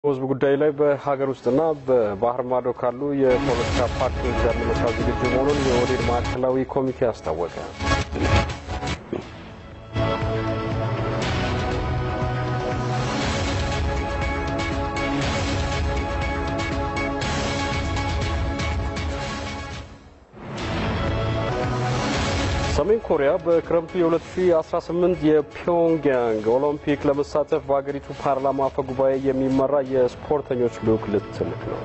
በህዝብ ጉዳይ ላይ በሀገር ውስጥና በባህር ማዶ ካሉ የፖለቲካ ፓርቲዎች ጋር ለመስራት ዝግጁ መሆኑን የኦህዴድ ማዕከላዊ ኮሚቴ አስታወቀ። ሰሜን ኮሪያ በክረምቱ የ2018 የፒዮንግያንግ ኦሎምፒክ ለመሳተፍ በሀገሪቱ ፓርላማ አፈ ጉባኤ የሚመራ የስፖርተኞች ልዑክ ልትልክ ነው።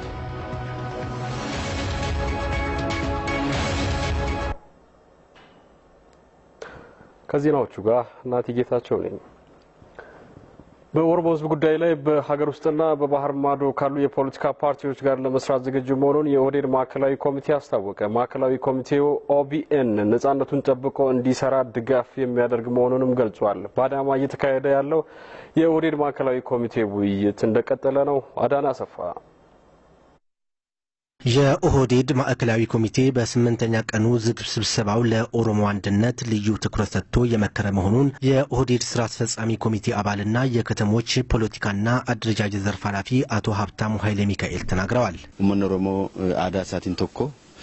ከዜናዎቹ ጋር እናቲ ጌታቸው ነኝ። በኦሮሞ ህዝብ ጉዳይ ላይ በሀገር ውስጥና በባህር ማዶ ካሉ የፖለቲካ ፓርቲዎች ጋር ለመስራት ዝግጁ መሆኑን የኦህዴድ ማዕከላዊ ኮሚቴ አስታወቀ። ማዕከላዊ ኮሚቴው ኦቢኤን ነጻነቱን ጠብቆ እንዲሰራ ድጋፍ የሚያደርግ መሆኑንም ገልጿል። በአዳማ እየተካሄደ ያለው የኦህዴድ ማዕከላዊ ኮሚቴ ውይይት እንደቀጠለ ነው። አዳና አሰፋ የኦህዴድ ማዕከላዊ ኮሚቴ በስምንተኛ ቀኑ ዝግ ስብሰባው ለኦሮሞ አንድነት ልዩ ትኩረት ሰጥቶ የመከረ መሆኑን የኦህዴድ ስራ አስፈጻሚ ኮሚቴ አባልና የከተሞች ፖለቲካና አደረጃጀት ዘርፍ ኃላፊ አቶ ሀብታሙ ኃይለ ሚካኤል ተናግረዋል። ኡመን ኦሮሞ አዳ ሳቲን ቶኮ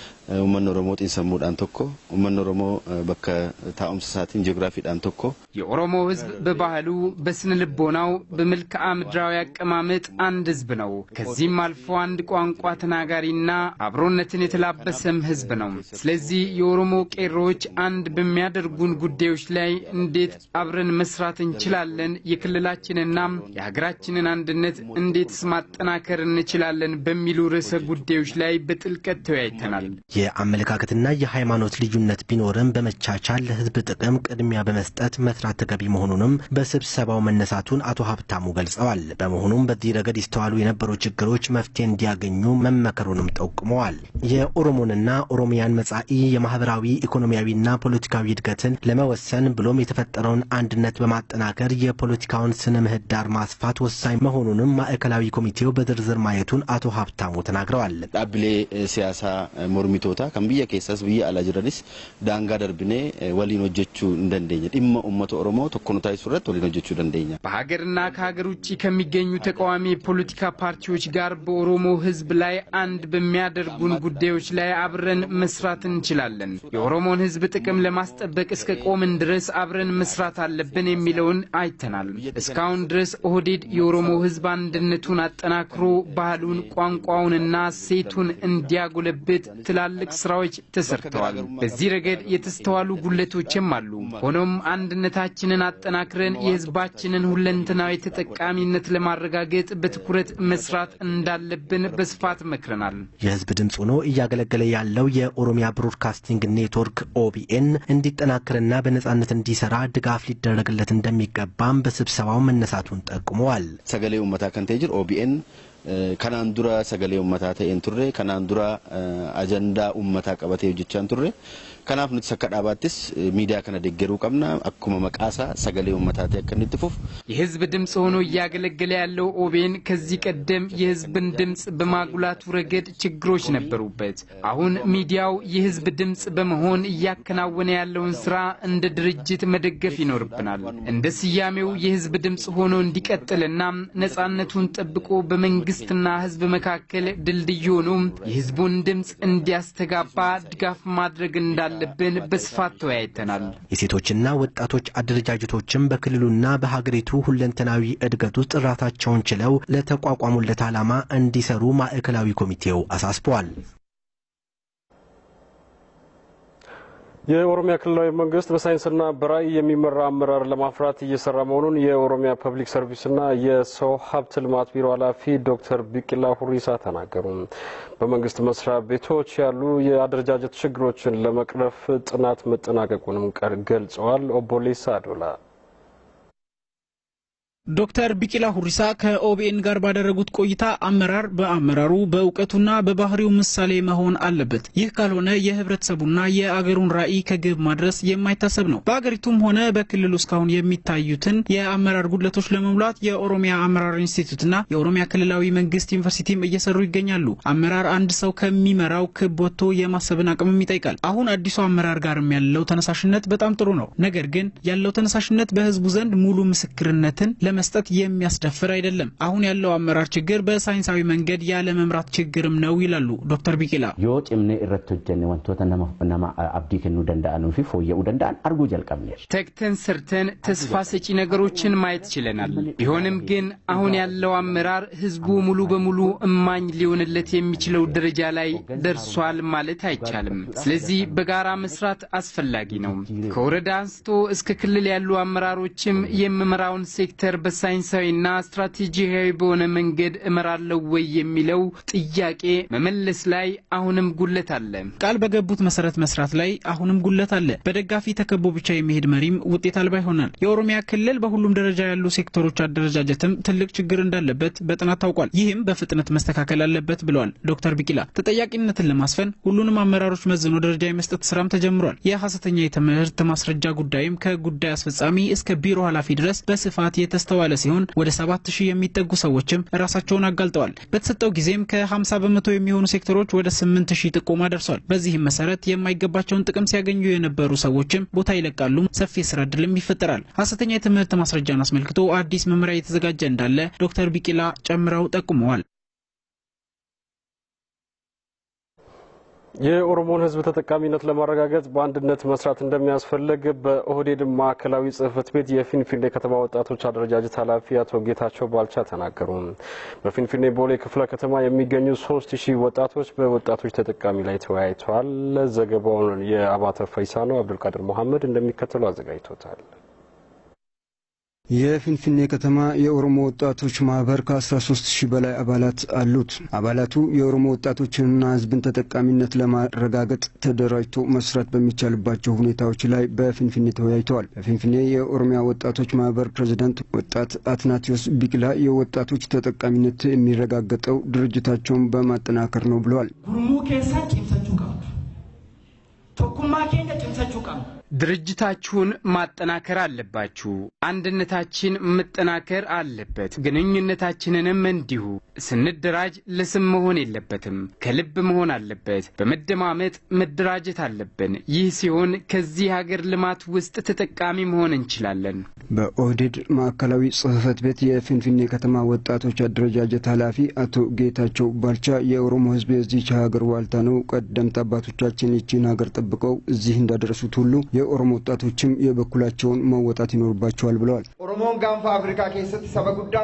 ኡመን ኦሮሞ ጢንሰሙudhaan tokko ኡመን ኦሮሞ bakka taa'umsa isaatiin ji'ogiraafiidhaan tokko የኦሮሞ ህዝብ በባህሉ በስነ ልቦናው በመልክዓ ምድራዊ አቀማመጥ አንድ ህዝብ ነው። ከዚህም አልፎ አንድ ቋንቋ ተናጋሪና አብሮነትን የተላበሰም ህዝብ ነው። ስለዚህ የኦሮሞ ቄሮዎች አንድ በሚያደርጉን ጉዳዮች ላይ እንዴት አብረን መስራት እንችላለን፣ የክልላችንና የሀገራችንን አንድነት እንዴትስ ማጠናከር እንችላለን በሚሉ ርዕሰ ጉዳዮች ላይ በጥልቀት ተወያይተናል። የአመለካከትና የሃይማኖት ልዩነት ቢኖርም በመቻቻል ለህዝብ ጥቅም ቅድሚያ በመስጠት መስራት ተገቢ መሆኑንም በስብሰባው መነሳቱን አቶ ሀብታሙ ገልጸዋል። በመሆኑም በዚህ ረገድ ይስተዋሉ የነበሩ ችግሮች መፍትሄ እንዲያገኙ መመከሩንም ጠቁመዋል። የኦሮሞንና ኦሮሚያን መጻኢ የማህበራዊ ኢኮኖሚያዊና ፖለቲካዊ እድገትን ለመወሰን ብሎም የተፈጠረውን አንድነት በማጠናከር የፖለቲካውን ስነ ምህዳር ማስፋት ወሳኝ መሆኑንም ማዕከላዊ ኮሚቴው በዝርዝር ማየቱን አቶ ሀብታሙ ተናግረዋል። ዳብሌ ሲያሳ ሞርሚቶታ kan biyya keessas biyya alaa jiranis daangaa darbinee waliin hojjechuu hin dandeenya dhimma uummata oromoo tokko nu taasisuu irratti waliin hojjechuu dandeenya. በሀገርና ከሀገር ውጭ ከሚገኙ ተቃዋሚ የፖለቲካ ፓርቲዎች ጋር በኦሮሞ ህዝብ ላይ አንድ በሚያደርጉን ጉዳዮች ላይ አብረን መስራት እንችላለን። የኦሮሞን ህዝብ ጥቅም ለማስጠበቅ እስከ ቆምን ድረስ አብረን መስራት አለብን የሚለውን አይተናል። እስካሁን ድረስ ኦህዴድ የኦሮሞ ህዝብ አንድነቱን አጠናክሮ ባህሉን፣ ቋንቋውንና ሴቱን እንዲያጎለብት ትላልቅ ስራዎች ተሰርተዋል። በዚህ ረገድ የተስተዋሉ ጉለቶችም አሉ። ሆኖም አንድነታችንን አጠናክረን የህዝባችንን ሁለንተናዊ ተጠቃሚነት ለማረጋገጥ በትኩረት መስራት እንዳለብን በስፋት መክረናል። የህዝብ ድምፅ ሆኖ እያገለገለ ያለው የኦሮሚያ ብሮድካስቲንግ ኔትወርክ ኦቢኤን እንዲጠናከርና በነጻነት እንዲሰራ ድጋፍ ሊደረግለት እንደሚገባም በስብሰባው መነሳቱን ጠቁመዋል። ሰገሌ ኡመታ ከንቴ ጅር ኦቢኤን kanaan dura sagalee ummataa ta'een turre kanaan dura ajandaa ummataa qabatee hojjechaa turre kanaaf nuti akka dhaabaattis miidiyaa kana deeggaruu qabna akkuma maqaasaa sagalee ummataa ta'e akka inni itti fufu. የህዝብ ድምፅ ሆኖ እያገለገለ ያለው ኦቤን ከዚህ ቀደም የህዝብን ድምፅ በማጉላቱ ረገድ ችግሮች ነበሩበት። አሁን ሚዲያው የህዝብ ድምፅ በመሆን እያከናወነ ያለውን ስራ እንደ ድርጅት መደገፍ ይኖርብናል። እንደ ስያሜው የህዝብ ድምፅ ሆኖ እንዲቀጥልና ነጻነቱን ጠብቆ በመንግስትና ህዝብ መካከል ድልድይ ሆኖ የህዝቡን ድምፅ እንዲያስተጋባ ድጋፍ ማድረግ እንዳለብን በስፋት ተወያይተናል። የሴቶችና ወጣቶች አደረጃጀቶችም በክልሉና በሀገሪቱ ሁለንተናዊ እድገት ውስጥ ራሳቸውን ችለው ለተቋቋሙለት ዓላማ እንዲሰሩ ማዕከላዊ ኮሚቴው አሳስበዋል። የኦሮሚያ ክልላዊ መንግስት በሳይንስና በራዕይ የሚመራ አመራር ለማፍራት እየሰራ መሆኑን የኦሮሚያ ፐብሊክ ሰርቪስና የሰው ሀብት ልማት ቢሮ ኃላፊ ዶክተር ቢቂላ ሁሪሳ ተናገሩ። በመንግስት መስሪያ ቤቶች ያሉ የአደረጃጀት ችግሮችን ለመቅረፍ ጥናት መጠናቀቁንም ገልጸዋል። ኦቦሌሳ አዶላ ዶክተር ቢቂላ ሁሪሳ ከኦቢኤን ጋር ባደረጉት ቆይታ አመራር በአመራሩ በእውቀቱና በባህሪው ምሳሌ መሆን አለበት። ይህ ካልሆነ የህብረተሰቡና የአገሩን ራዕይ ከግብ ማድረስ የማይታሰብ ነው። በአገሪቱም ሆነ በክልሉ እስካሁን የሚታዩትን የአመራር ጉድለቶች ለመሙላት የኦሮሚያ አመራር ኢንስቲትዩትና የኦሮሚያ ክልላዊ መንግስት ዩኒቨርሲቲም እየሰሩ ይገኛሉ። አመራር አንድ ሰው ከሚመራው ክብ ወጥቶ የማሰብን አቅምም ይጠይቃል። አሁን አዲሱ አመራር ጋርም ያለው ተነሳሽነት በጣም ጥሩ ነው። ነገር ግን ያለው ተነሳሽነት በህዝቡ ዘንድ ሙሉ ምስክርነትን ለመስጠት የሚያስደፍር አይደለም። አሁን ያለው አመራር ችግር በሳይንሳዊ መንገድ ያለ መምራት ችግርም ነው ይላሉ ዶክተር ቢቂላ። yoo cimnee irratti hojjenne wantoota nama nama abdii kennuu danda'anuu fi fooyya'uu danda'an arguu jalqabne. ተግተን ሰርተን ተስፋ ሰጪ ነገሮችን ማየት ችለናል። ቢሆንም ግን አሁን ያለው አመራር ህዝቡ ሙሉ በሙሉ እማኝ ሊሆንለት የሚችለው ደረጃ ላይ ደርሷል ማለት አይቻልም። ስለዚህ በጋራ መስራት አስፈላጊ ነው። ከወረዳ አንስቶ እስከ ክልል ያሉ አመራሮችም የምመራውን ሴክተር በሳይንሳዊና ስትራቴጂያዊ በሆነ መንገድ እመራለሁ ወይ የሚለው ጥያቄ መመለስ ላይ አሁንም ጉለት አለ። ቃል በገቡት መሰረት መስራት ላይ አሁንም ጉለት አለ። በደጋፊ ተከቦ ብቻ የሚሄድ መሪም ውጤት አልባ ይሆናል። የኦሮሚያ ክልል በሁሉም ደረጃ ያሉ ሴክተሮች አደረጃጀትም ትልቅ ችግር እንዳለበት በጥናት ታውቋል። ይህም በፍጥነት መስተካከል አለበት ብለዋል ዶክተር ቢቂላ። ተጠያቂነትን ለማስፈን ሁሉንም አመራሮች መዝኖ ደረጃ የመስጠት ስራም ተጀምሯል። የሐሰተኛ የትምህርት ማስረጃ ጉዳይም ከጉዳይ አስፈጻሚ እስከ ቢሮ ኃላፊ ድረስ በስፋት የተስተዋለ ሲሆን ወደ ሰባት ሺህ የሚጠጉ ሰዎችም ራሳቸውን አጋልጠዋል። በተሰጠው ጊዜም ከ50 በመቶ የሚሆኑ ሴክተሮች ወደ 8 ሺህ ጥቆማ ደርሷል። በዚህም መሰረት የማይገባቸውን ጥቅም ሲያገኙ የነበሩ ሰዎችም ቦታ ይለቃሉ፣ ሰፊ የስራ እድልም ይፈጠራል። ሐሰተኛ የትምህርት ማስረጃን አስመልክቶ አዲስ መመሪያ እየተዘጋጀ እንዳለ ዶክተር ቢቂላ ጨምረው ጠቁመዋል። የኦሮሞን ሕዝብ ተጠቃሚነት ለማረጋገጥ በአንድነት መስራት እንደሚያስፈልግ በኦህዴድ ማዕከላዊ ጽሕፈት ቤት የፊንፊኔ ከተማ ወጣቶች አደረጃጀት ኃላፊ አቶ ጌታቸው ባልቻ ተናገሩ። በፊንፊኔ ቦሌ ክፍለ ከተማ የሚገኙ ሶስት ሺህ ወጣቶች በወጣቶች ተጠቃሚ ላይ ተወያይተዋል። ዘገባውን የአባተ ፈይሳ ነው። አብዱልቃድር መሐመድ እንደሚከተሉ አዘጋጅቶታል። የፊንፊኔ ከተማ የኦሮሞ ወጣቶች ማህበር ከ13 ሺህ በላይ አባላት አሉት። አባላቱ የኦሮሞ ወጣቶችንና ህዝብን ተጠቃሚነት ለማረጋገጥ ተደራጅቶ መስራት በሚቻልባቸው ሁኔታዎች ላይ በፊንፊኔ ተወያይተዋል። በፊንፊኔ የኦሮሚያ ወጣቶች ማህበር ፕሬዚዳንት ወጣት አትናቴዎስ ቢቅላ የወጣቶች ተጠቃሚነት የሚረጋገጠው ድርጅታቸውን በማጠናከር ነው ብለዋል። ጉርሙ ኬሳ ጭምሰቹ ቀ ቶኩማ ኬኛ ጭምሰቹ ቀ ድርጅታችሁን ማጠናከር አለባችሁ። አንድነታችን መጠናከር አለበት። ግንኙነታችንንም እንዲሁ። ስንደራጅ ለስም መሆን የለበትም፣ ከልብ መሆን አለበት። በመደማመጥ መደራጀት አለብን። ይህ ሲሆን ከዚህ ሀገር ልማት ውስጥ ተጠቃሚ መሆን እንችላለን። በኦህዴድ ማዕከላዊ ጽህፈት ቤት የፊንፊኔ ከተማ ወጣቶች አደረጃጀት ኃላፊ አቶ ጌታቸው ባልቻ የኦሮሞ ህዝብ የዚች ሀገር ዋልታ ነው። ቀደምት አባቶቻችን ይቺን ሀገር ጠብቀው እዚህ እንዳደረሱት ሁሉ የኦሮሞ ወጣቶችም የበኩላቸውን መወጣት ይኖርባቸዋል ብለዋል። ኦሮሞን ጋንፋ አፍሪካ ኬሰት ሰበ ጉዳ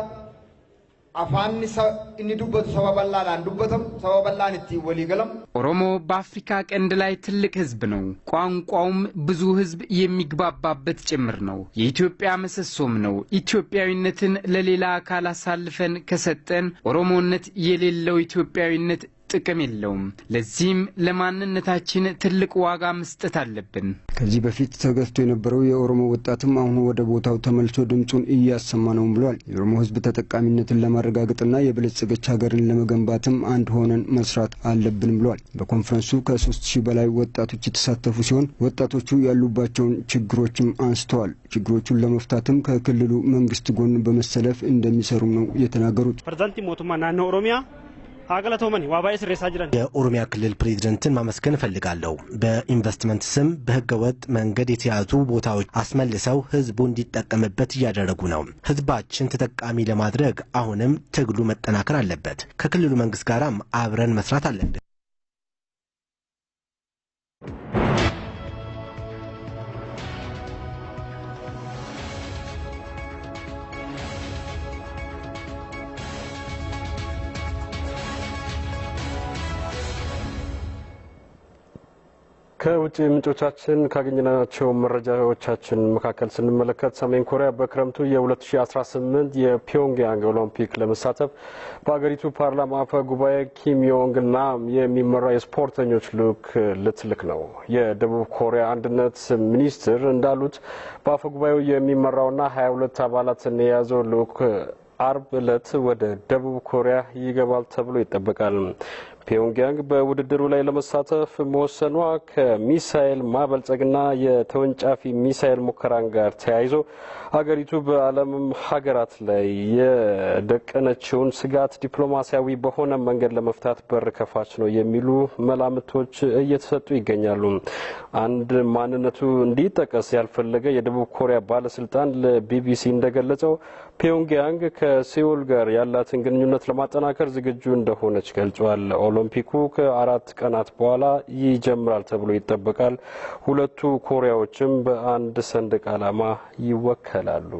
አፋን እኒ ዱበቱ ሰበ በላዳን ዱበተም ሰበ በላን እቲ ወሊገለም ኦሮሞ በአፍሪካ ቀንድ ላይ ትልቅ ህዝብ ነው። ቋንቋውም ብዙ ህዝብ የሚግባባበት ጭምር ነው። የኢትዮጵያ ምሰሶም ነው። ኢትዮጵያዊነትን ለሌላ አካል አሳልፈን ከሰጠን ኦሮሞነት የሌለው ኢትዮጵያዊነት ጥቅም የለውም። ለዚህም ለማንነታችን ትልቅ ዋጋ መስጠት አለብን። ከዚህ በፊት ተገፍቶ የነበረው የኦሮሞ ወጣትም አሁን ወደ ቦታው ተመልሶ ድምፁን እያሰማ ነውም ብለዋል። የኦሮሞ ህዝብ ተጠቃሚነትን ለማረጋገጥና የበለጸገች ሀገርን ለመገንባትም አንድ ሆነን መስራት አለብን ብለዋል። በኮንፈረንሱ ከሶስት ሺህ በላይ ወጣቶች የተሳተፉ ሲሆን ወጣቶቹ ያሉባቸውን ችግሮችም አንስተዋል። ችግሮቹን ለመፍታትም ከክልሉ መንግስት ጎን በመሰለፍ እንደሚሰሩም ነው የተናገሩት። ፕሬዚዳንት ሞቱማ ናኖ ኦሮሚያ ሀገለቶመን ዋባኤ ስሬሳ ጅረን የኦሮሚያ ክልል ፕሬዝደንትን ማመስገን እፈልጋለሁ። በኢንቨስትመንት ስም በህገወጥ መንገድ የተያዙ ቦታዎች አስመልሰው ህዝቡ እንዲጠቀምበት እያደረጉ ነው። ህዝባችን ተጠቃሚ ለማድረግ አሁንም ትግሉ መጠናከር አለበት። ከክልሉ መንግስት ጋራም አብረን መስራት አለብን። ከውጭ ምንጮቻችን ካገኘናቸው መረጃዎቻችን መካከል ስንመለከት ሰሜን ኮሪያ በክረምቱ የ2018 የፒዮንግያንግ ኦሎምፒክ ለመሳተፍ በሀገሪቱ ፓርላማ አፈ ጉባኤ ኪም ዮንግ ናም የሚመራ የስፖርተኞች ልዑክ ልትልክ ነው። የደቡብ ኮሪያ አንድነት ሚኒስትር እንዳሉት በአፈ ጉባኤው የሚመራውና 22 አባላትን የያዘው ልዑክ አርብ ዕለት ወደ ደቡብ ኮሪያ ይገባል ተብሎ ይጠበቃል። ፒዮንግያንግ በውድድሩ ላይ ለመሳተፍ መወሰኗ ከሚሳኤል ማበልጸግና የተወንጫፊ ሚሳኤል ሙከራን ጋር ተያይዞ አገሪቱ በዓለም ሀገራት ላይ የደቀነችውን ስጋት ዲፕሎማሲያዊ በሆነ መንገድ ለመፍታት በር ከፋች ነው የሚሉ መላምቶች እየተሰጡ ይገኛሉ። አንድ ማንነቱ እንዲጠቀስ ያልፈለገ የደቡብ ኮሪያ ባለስልጣን ለቢቢሲ እንደገለጸው ፒዮንግያንግ ከሴኡል ጋር ያላትን ግንኙነት ለማጠናከር ዝግጁ እንደሆነች ገልጿል። ኦሎምፒኩ ከአራት ቀናት በኋላ ይጀምራል ተብሎ ይጠበቃል። ሁለቱ ኮሪያዎችም በአንድ ሰንደቅ ዓላማ ይወከላሉ።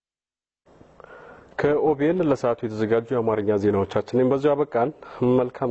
ከኦቢኤን ለሰዓቱ የተዘጋጁ የአማርኛ ዜናዎቻችንን በዚሁ አበቃን። መልካም